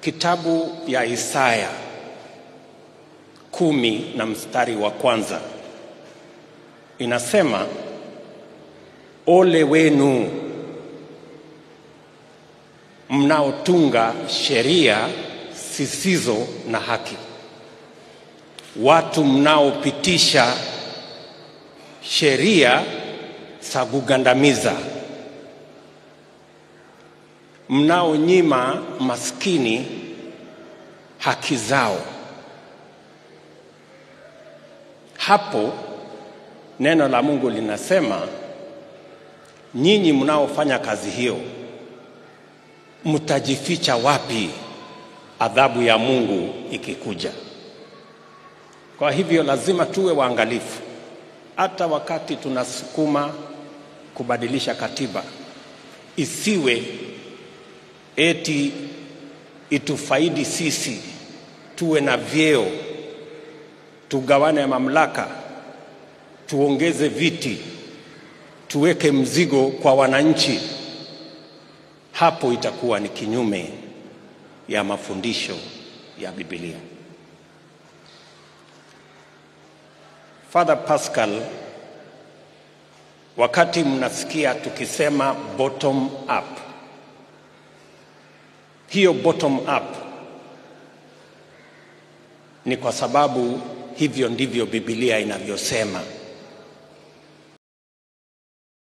Kitabu ya Isaya kumi na mstari wa kwanza inasema, ole wenu mnaotunga sheria zisizo na haki, watu mnaopitisha sheria za kugandamiza, mnaonyima maskini haki zao. Hapo neno la Mungu linasema, nyinyi mnaofanya kazi hiyo mtajificha wapi adhabu ya Mungu ikikuja? Kwa hivyo lazima tuwe waangalifu, hata wakati tunasukuma kubadilisha katiba, isiwe eti itufaidi sisi, tuwe na vyeo, tugawane mamlaka, tuongeze viti, tuweke mzigo kwa wananchi. Hapo itakuwa ni kinyume ya mafundisho ya Biblia. Father Pascal, wakati mnasikia tukisema bottom up, hiyo bottom up ni kwa sababu hivyo ndivyo Biblia inavyosema.